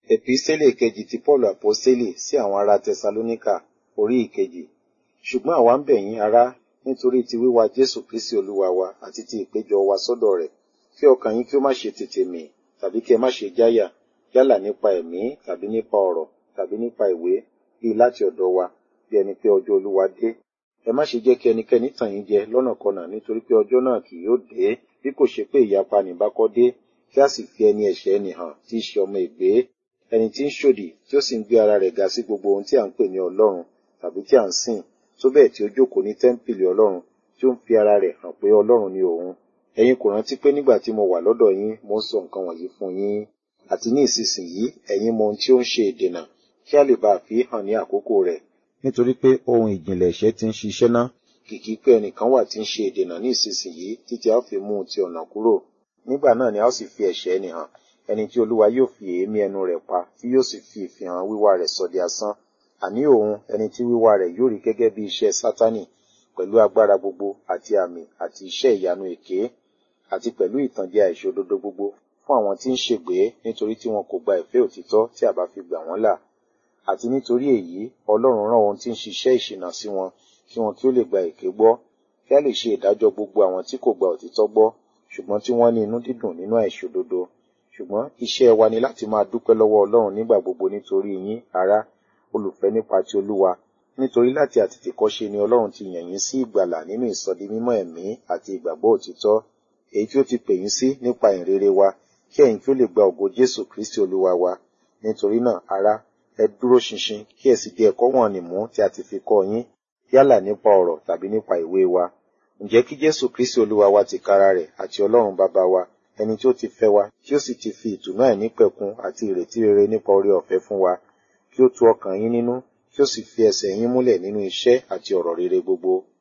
Èpísítélì kejì ti Pọ́ọ̀lù Àpọ́sítélì sí àwọn ará Tẹsalóníkà orí ìkejì. Ṣùgbọ́n àwa ń bẹ̀ yín ará nítorí ti wíwá Jésù Kristi Olúwa wa àti ti ìpéjọ wa sọ́dọ̀ rẹ̀ kí ọkàn yín kí ó má ṣe tètè mì tàbí kí ẹ má ṣe jáyà yálà nípa ẹ̀mí tàbí nípa ọ̀rọ̀ tàbí nípa ìwé bíi láti ọ̀dọ̀ wa bí ẹni pé ọjọ́ Olúwa dé. Ẹ má ṣe jẹ́ kí ẹnikẹ́ni tàn yín jẹ lọ́nàkọnà nítorí pé ọjọ́ náà kì yóò dé bí kò ṣe pé ìyapa nìbákọ́ dé kí a sì fi ẹni ẹ̀ṣẹ̀ nì hàn tí í ṣe ọmọ ègbé ẹni tí ń ṣòdì tí ó sì ń gbé ara rẹ̀ ga sí gbogbo ohun tí à ń pè ní Ọlọ́run tàbí tí à ń sìn tó bẹ́ẹ̀ tí ó jókòó ní tẹ́ḿpìlì Ọlọ́run tí ó ń fi ara rẹ̀ hàn pé Ọlọ́run ni òun. Ẹ̀yin kò rántí pé nígbà tí mo wà lọ́dọ̀ yín mo ń sọ nǹkan wọ̀nyí fún yín àti ní ìsinsìnyí ẹ̀yin mọ ohun tí ó ń ṣe ìdènà kí a lè bá a fi hàn ní àkókò rẹ̀. Nítorí pé ohun ìjìnlẹ̀ ẹ̀ṣẹ̀ ti ń ṣiṣẹ́ ná kìkì pé ẹnìkan wà tí ń ṣe ìdènà ní ìsinsìnyí títí a ó fi mú un ti ọ̀nà kúrò. Nígbà náà ni a ó sì fi ẹ̀ṣẹ̀ ẹni hàn ẹni tí Olúwa yóò fi èémí ẹnu rẹ̀ pa tí yóò sì fi ìfihàn wíwá rẹ̀ sọ di asán. Àní òun ẹni tí wíwá rẹ̀ yóò rí gẹ́gẹ́ bí iṣẹ́ Sátánì pẹ̀lú agbára gbogbo àti àmì àti iṣẹ́ ìyanu èké àti pẹ̀lú ìtànjẹ àìṣòdodo gbogbo fún àwọn tí ń ṣègbé nítorí tí wọn kò gba ìfẹ́ òtítọ́ tí a bá fi gbà wọ́n là. Àti nítorí èyí Ọlọ́run rán ohun tí ń ṣiṣẹ́ ìṣìnà sí wọn kí wọn kí ó lè gba èké gbọ́ kí a lè ṣe ìdájọ́ gbogbo àwọn tí kò gba òtítọ́ gbọ́ ṣùgbọ́n tí wọ́n ní inú dídùn nínú àìṣòdodo. Ṣùgbọ́n iṣẹ́ wa ni láti máa dúpẹ́ lọ́wọ́ Ọlọ́run nígbà gbogbo nítorí yín ará olùfẹ́ nípa ti Olúwa nítorí láti àtètèkọ́ṣe ni Ọlọ́run ti yàn yín sí ìgbàlà nínú ìsọdi mímọ́ ẹ̀mí àti ìgbàgbọ́ òtítọ́ èyí tí ó ti pè yín sí nípa ìrere wa kí ẹ̀yin kí ó lè gba ògo Jésù Kristi Olúwa wa nítorí náà ará ẹ dúró ṣinṣin kí ẹ sì di ẹ̀kọ́ wọ̀n-ọn mú tí a ti fi kọ́ yín yálà nípa ọ̀rọ̀ tàbí nípa ìwé wa ǹjẹ́ kí Jésù Kristi Olúwa wa tìkára rẹ̀ àti Ọlọ́run bàbá wa ẹni tí ó ti fẹ́ wa tí ó sì ti fi ìtùnú àìnípẹ̀kun àti ìrètí rere nípa oore ọ̀fẹ́ fún wa kí ó tu ọkàn yín nínú kí ó sì fi ẹsẹ̀ yín múlẹ̀ nínú iṣẹ́ àti ọ̀rọ̀ rere gbogbo